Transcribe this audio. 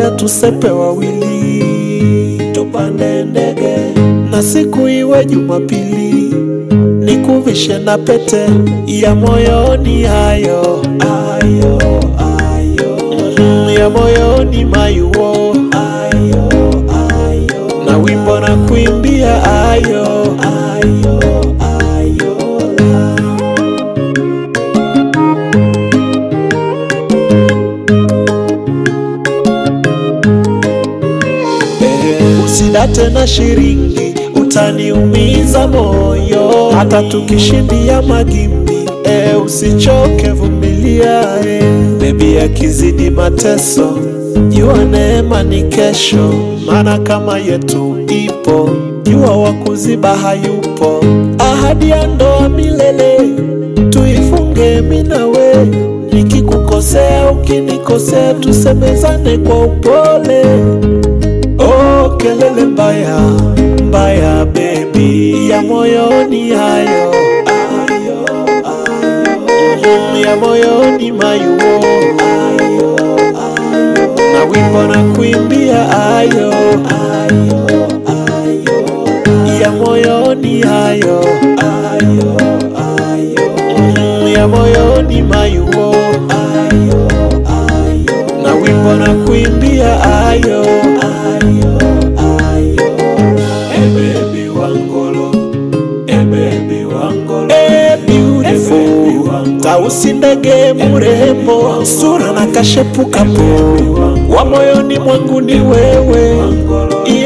twende tusepe wawili, tupande ndege na siku iwe Jumapili, nikuvishe na pete ya moyoni, hayo ayo ayo mm, ya moyoni mayuo ayo ayo na wimbo na kuimbia ayo ayo ayo Eh, usidate na shiringi utaniumiza moyo hata tukishindia magimbi eh, usichoke vumilia eh. bebi akizidi mateso jua neema ni kesho maana kama yetu ipo jua wa kuziba hayupo ahadi ya ndoa milele tuifunge minawe nikikukosea ukinikosea tusemezane kwa upole Oh, kelele mbaya mbaya baby ya moyoni hayo ayo ayo Mm, ya moyoni mayuo ayo ayo na wimbo na kuimbia ayo ayo ayo ya moyoni hayo ayo ayo Mm, ya moyoni mayuo ayo ayo na wimbo na kuimbia ayo ayo ayo hey baby wangolo hey baby wangolo hey beautiful tausi ndege mrembo sura na kashepu kapo wa moyoni mwangu ni wewe